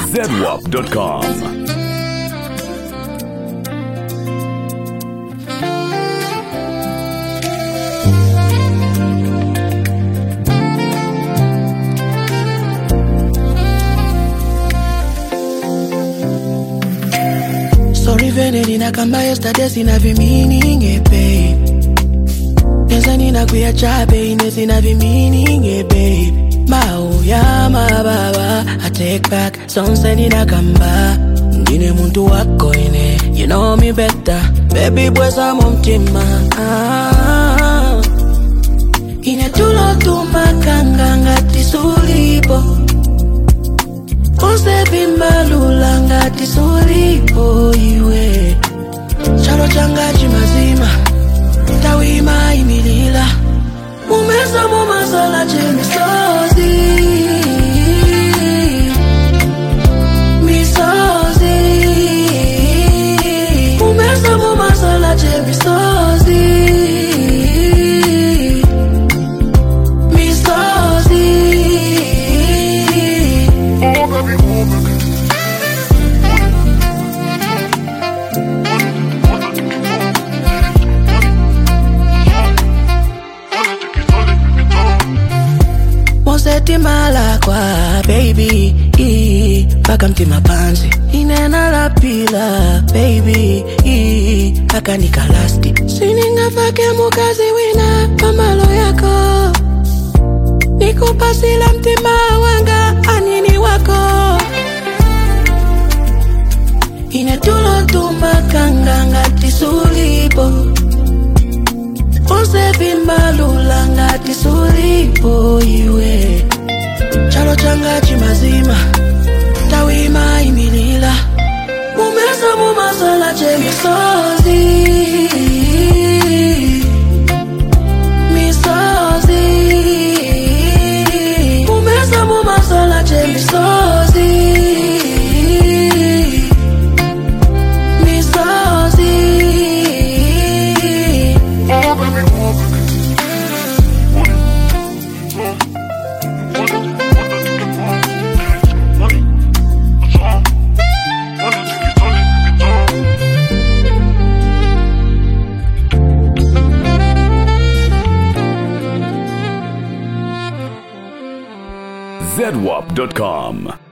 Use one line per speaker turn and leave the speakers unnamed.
zedwap.com.
Sorry vene ninakamba yesterday sina vimininge babe Neza ninakuya babe ine sina vimininge babe Mau ya mababa I take back sonse ninakamba Ndine muntu wako ine You know me better Baby bweza mumtima ah. Ine tulo tumakanga ngati sulipo usevimbalula ngati sulipo iwe chalo changa chimazima tawima imilila mumeza mumasola chemisozi misozi mumeza mumasola chemisozi misozi mosetimala kwa baby ii, mpaka mtima panzi inena la pila baby ii, mpaka nikalasti siningafake mukazi wina pamalo yako nikupasila mtima wanga anini wako inetulotumakanga ngati sulipo usevimbalula ngati sulipo iwe chalo changa chimazima tawima imilila mumeza mumasola chemisozi misozi mumeza mumasola chemisozi misozi
zedwap.com.